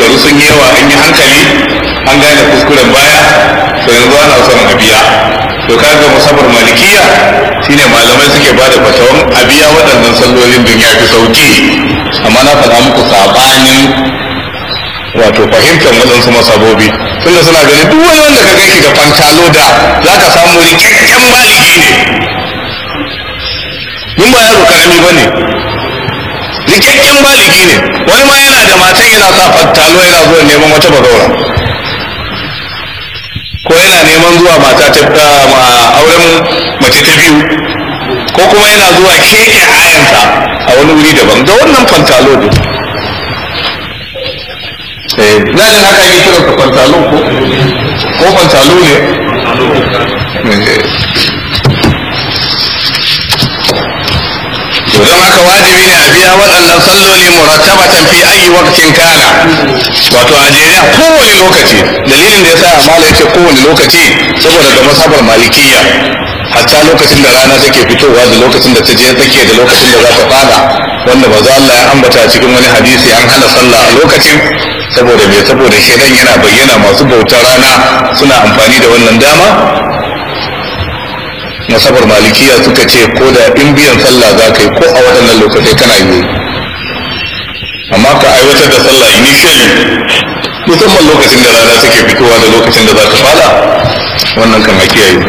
shekaru sun yi yawa an yi hankali an gane kuskuren baya to yanzu ana son a biya to kaga musabar malikiya shine malamai suke bada fatawan a biya waɗannan sallolin don ya fi sauki amma na faɗa muku sabanin wato fahimtar waɗansu masabobi tunda suna ganin duk wani wanda ka gaishe da fantalo da za ka samu rikakken maliki ne in ba yaro karami ba ne rikakken baligi ne wani ma yana da matan yana sa fantalo yana zuwa neman wata bagaura ko yana neman zuwa mata ta auren mace ta biyu ko kuma yana zuwa keke ayansa a wani wuri daban da wannan fantalo ne na jin haka ake kiran ka fantalo ko ko fantalo ne to don haka wajibi ne a biya waɗannan salloli murattabatan fi ayi waqtin kana wato a jere a kowane lokaci dalilin da yasa mala yace kowane lokaci saboda ga masabar malikiya hatta lokacin da rana take fitowa da lokacin da ta je tsakiya da lokacin da za ta fada wanda maza Allah ya ambata cikin wani hadisi an hana sallah a lokacin saboda me saboda shedan yana bayyana masu bautar rana suna amfani da wannan dama masabar malikiya suka ce ko da in biyan sallah za ka yi ko a waɗannan lokacin kana yi amma ka aiwatar da sallah initially musamman lokacin da rana take fitowa da lokacin da za ta fada wannan kan kiyaye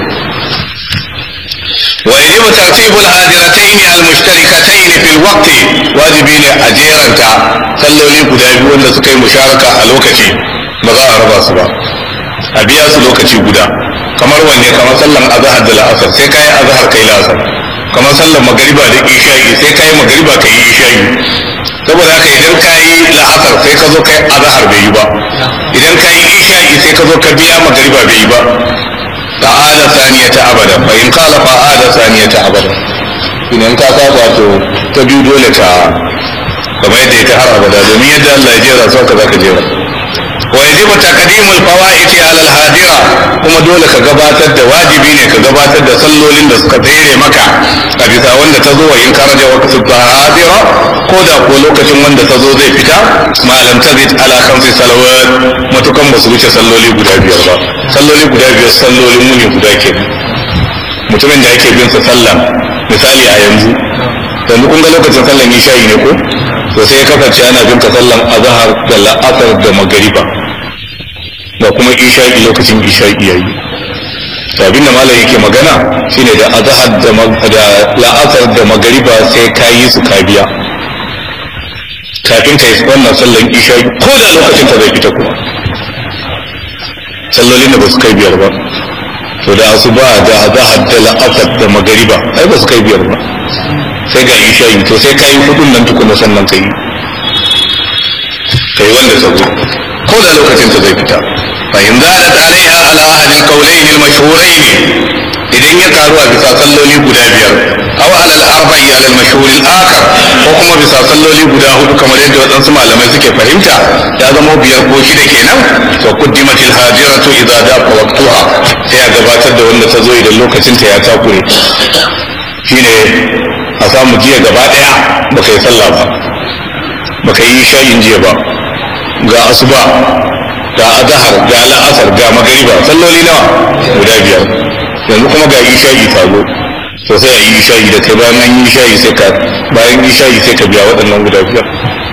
ويجب ترتيب الهادرتين المشتركتين في الوقت واجبي ne a jeranta salloli guda biyu wanda suka yi musharaka a lokaci ba za a raba su ba a biya su lokaci guda kamar wanne kamar sallan azhar da la'asar sai kai azhar kai la'asar kamar sallan magariba da isha'i sai kai magariba kai isha'i saboda haka idan ka yi la'asar sai ka zo kai azhar bai yi ba idan ka yi isha'i sai ka zo ka biya magariba bai yi ba fa'ada saniyata abada fa in qala fa'ada saniyata abada idan ka saba to ta biyu dole ka kamar yadda ita har abada domin yadda Allah ya jera su ka zaka jera wa yajibu taqdimul fawaiti ala al-hadira kuma dole ka gabatar da wajibi ne ka gabatar da sallolin da suka tsere maka a bisa wanda ta zo wa in karaja waqtu hadira ko da ko lokacin wanda ta zo zai fita malam tazid ala khamsi salawat matukan ba su wuce salloli guda biyar ba salloli guda biyar sallolin muni guda ke mutumin da ake bin sa sallah misali a yanzu yanzu kun ga lokacin sallan isha'i ne ko to sai ya kasance ana bin ka sallan azhar da la'asar da magariba da kuma isha'i lokacin isha'i yayi to abin da malam yake magana shine da azhar da la'asar da magariba sai ka yi su ka biya kafin ka yi wannan sallan isha'i ko da lokacin ta zai fita kuma sallolin da ba su kai biyar ba to da asuba da azhar da la'asar da magariba ai ba su kai biyar ba sai ga isha'i to sai ka yi hudun nan tukuna sannan ka yi ka yi wanda sabo ko da lokacin ta zai fita fa in zadat alaiha ala ahli alqawlayn almashhurayn idan ya karu a bisa salloli guda biyar aw ala al-arba'i ala al-mashhur al-akhar ko kuma bisa salloli guda hudu kamar yadda wadansu malamai suke fahimta ya zama biyar ko shida kenan to quddimat al-hadiratu idza daqa waqtuha sai a gabatar da wanda ta zo idan lokacin ta ya takure shine a samu jiya gaba daya baka yi sallah ba baka yi shayin jiya ba ga asuba ga azhar ga la'asar ga magariba salloli nawa guda biyar yanzu kuma ga isha'i ta zo to sai a yi isha'i da kai bayan an yi isha'i sai ka bayan isha'i sai ka biya waɗannan guda biyar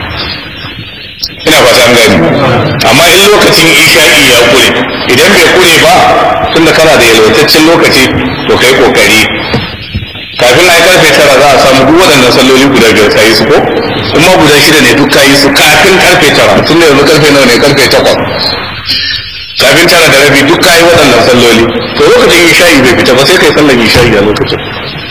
ina fata an gani amma in lokacin isha'i ya kure idan bai kure ba tunda kana da yalwataccen lokaci to kai kokari kafin a yi karfe tara za a samu duk waɗannan salloli guda biyar ka yi su ko kuma guda shida ne duk ka yi su kafin karfe tara tun da yanzu karfe nawa ne karfe takwas kafin tara da rabi duk ka yi waɗannan salloli to lokacin isha'i bai fita ba sai kai sallan isha'i a lokacin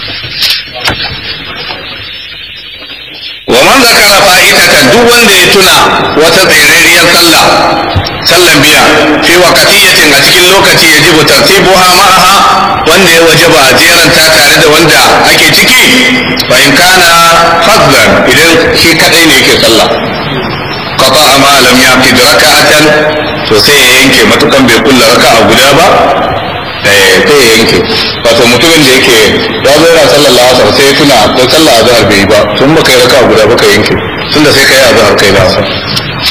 wa man zakara fa'idatan duk wanda ya tuna wata tsirariyar sallah sallan biya fi waqtiyatin a cikin lokaci ya jibu tartibuha ma'aha wanda ya wajaba a jeranta tare da wanda ake ciki fa in kana fadlan idan shi kadai ne yake sallah qata ma lam yaqid raka'atan to sai ya yanke matukan bai kulla raka'a guda ba eh sai ya yanke wato mutumin da yake ya zo yana sallar la'asar sai ya tuna ko sallar azhar bai yi ba tun baka yi raka'a guda baka yanke tunda sai kai azhar kai la'asar